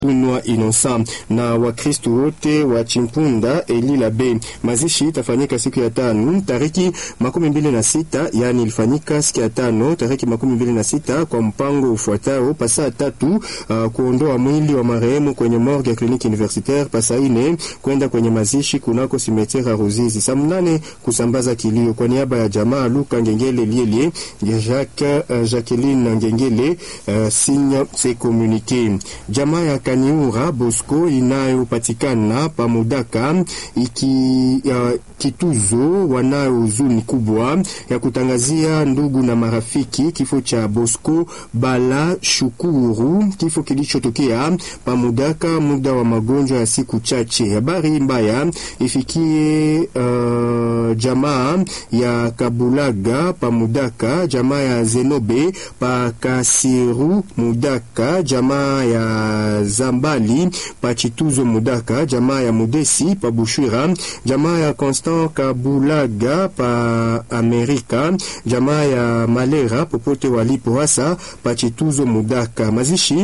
Unwa Innocent na Wakristo wote wa Chimpunda Elila B. Mazishi itafanyika siku ya tano tariki makumi mbili na sita yani ilifanyika siku ya tano tariki makumi mbili na sita kwa mpango ufuatao: pasaa tatu uh, kuondoa mwili wa marehemu kwenye morgue ya kliniki universitaire, pasaa ine kwenda kwenye mazishi kunako simetiere Ruzizi, saa mnane kusambaza kilio kwa niaba ya jamaa Luka Ngengele Lielie Jacques uh, Jacqueline Ngengele uh, signe se communique jamaa ya Kaniura Bosco inayopatikana pamudaka iki ya kituzo wanayo huzuni kubwa ya kutangazia ndugu na marafiki kifo cha Bosco Bala Shukuru, kifo kilichotokea pamudaka muda wa magonjwa ya siku chache. Habari mbaya ifikie uh, jamaa ya Kabulaga pamudaka, jamaa ya Zenobe pakasiru mudaka, jamaa ya Zambali pachituzo mudaka, jamaa ya Mudesi pa Bushwira, jamaa ya Constant Kabulaga pa Amerika, jamaa ya Malera popote walipo hasa pachituzo mudaka. Mazishi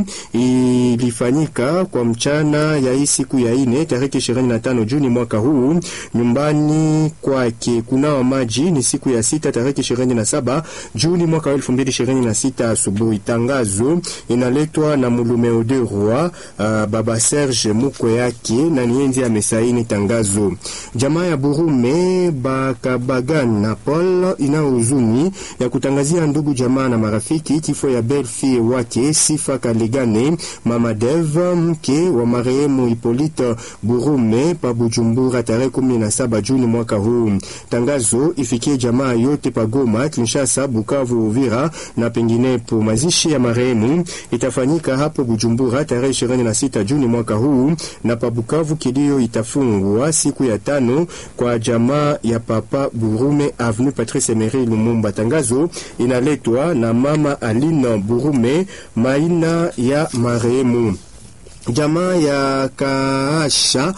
ilifanyika kwa mchana ya hii siku ya ine tariki 25 Juni mwaka huu nyumbani kwake. Kunawa maji ni siku ya sita tariki 27 Juni mwaka 2026 asubuhi. Tangazo inaletwa na mulume Oderwa uh, baba Serge mukwe yake na nienzi amesaini tangazo. Jamaa ya Burume Bakabagana Paul ina huzuni ya kutangazia ndugu jamaa na marafiki kifo ya belfie wake Sifa Kalegane mama Dev mke wa marehemu Hipolite Burume pa Bujumbura tarehe 17 Juni mwaka huu. Tangazo ifikie jamaa yote pa Goma, Kinshasa, Bukavu, Uvira na penginepo. Mazishi ya marehemu itafanyika hapo Bujumbura tarehe 26 Juni mwaka huu na pa Bukavu kilio itafungwa siku ya tano kwa jamaa ya papa Burume Avenue Patrice Emery Lumumba. Tangazo inaletwa na mama Aline Burume maina ya marehemu. Jamaa ya Kaasha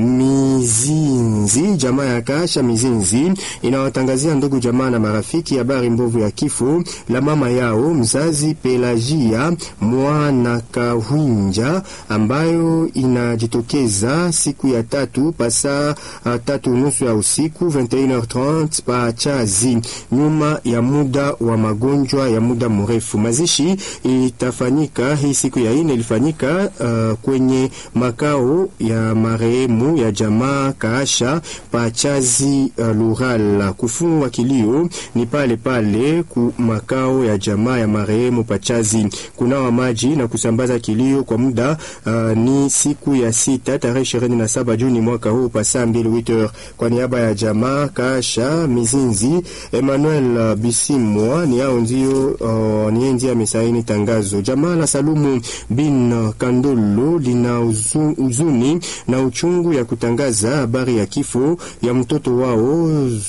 Mizinzi, jamaa ya Kaasha Mizinzi inawatangazia ndugu jamaa na marafiki habari mbovu ya kifo la mama yao mzazi Pelagia mwana Kahwinja, ambayo inajitokeza siku ya tatu pasa tatu nusu ya usiku 21h30 pa Chazi, nyuma ya muda wa magonjwa ya muda mrefu. Mazishi itafanyika hii siku ya ine, ilifanyika uh, kwenye makao ya marehemu ya jamaa Kaasha Pachazi uh, Lural. Kufungwa kilio ni pale pale ku makao ya jamaa ya marehemu Pachazi. Kunawa maji na kusambaza kilio kwa muda uh, ni siku ya sita tarehe 27 Juni mwaka huu pa saa mbili witer. Kwa niaba ya jamaa Kaasha Mizinzi, Emmanuel uh, Bisimwa ni hao ndio uh, ni ndio amesaini tangazo. Jamaa la Salumu bin Kandolo lina huzuni na uchungu ya kutangaza habari ya kifo ya mtoto wao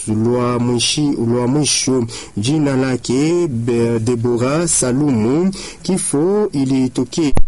lwa mwisho jina lake Debora Salumu. Kifo ilitokea